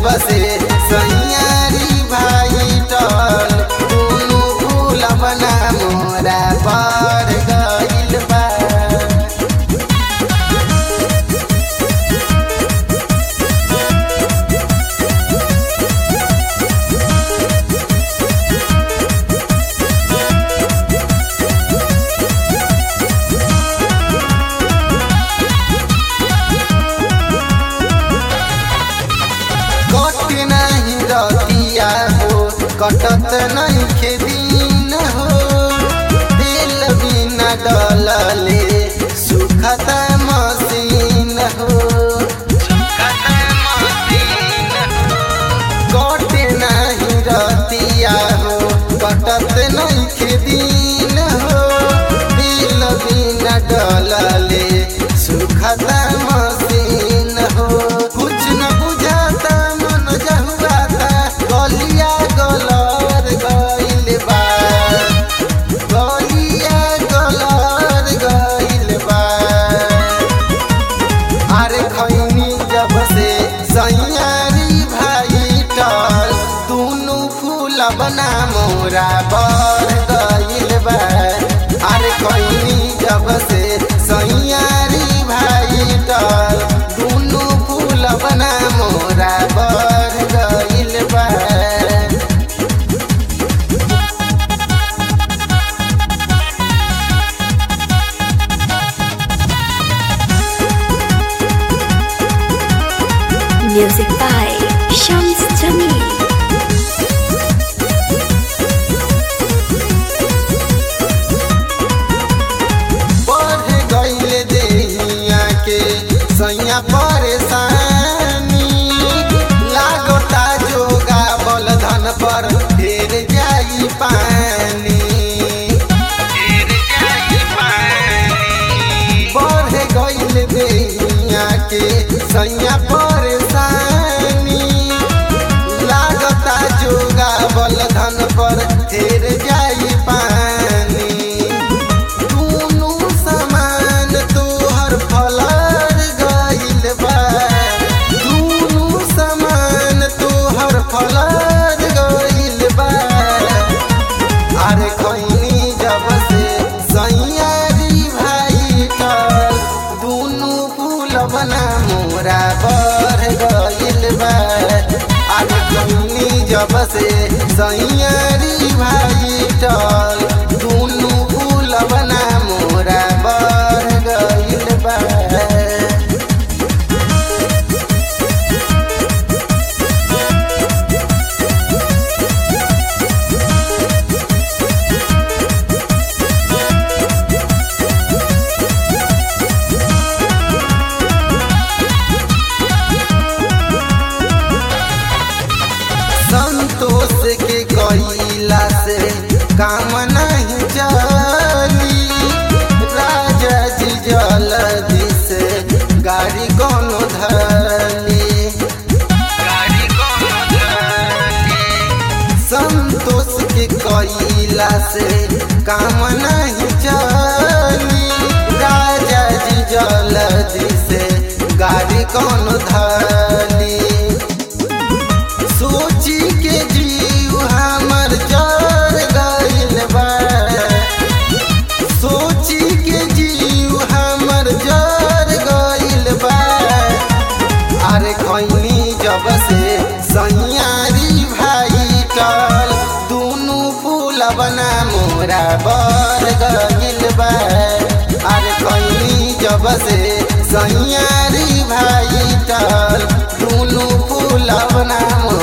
से सैयारी भाई टल दुनु फूल बना मोरा पर गइल बा कट नहीं रतिया हो कटत नहीं खेदीन हो दिल बिना डलले सुखत मसीन हो कट नहीं रतिया हो कटत नहीं खेदीन हो दिल बिना डलले सुखत मसीन हो कुछ न बुझाता मन जहुआता गलिया गलर गइल बा गलिया गलर गइल बा अरे खैनी जब से सैयारी भाई टल दुनु फूल बना मोरा बर गइल बा अरे खैनी जब से सैयारी भाई टल दुनु फूल बना मोरा बर गइल बा Music by Shams Jamil. बढ़ गइल देहिया के सैया परेशानी लागता जोगा बल धन पर ढेर जाई पानी बढ़ गइल देहिया के सैया परेशानी लागता जोगा बल धन पर ढेर जाई पानी दुनु समान तोहर फलर गइल बा दुनु समान तोहर फलर गइल बा अरे खैनी जब से सैयारी भाई टल दुनु फूल बना मोरा बर गइल बा अरे खैनी जब से सैयारी भाई टल दुनु फूल बना मोरा बर गइल बा संतोष के कइला से काम नहीं चली राजा जी जल्दी से गाड़ी कोनो धली संतोष के कइला से काम नहीं चली राजा जी जल्दी से गाड़ी कोनो धली सोची के जीव हमर जर गइल बा सोची के जीव हमर जर गइल बा अरे खैनी जब से सैयारी भाई टल दुनु फूल बना मोरा बर गइल बा अरे खैनी जब से सैयारी भाई टल दुनु फूल बना मोरा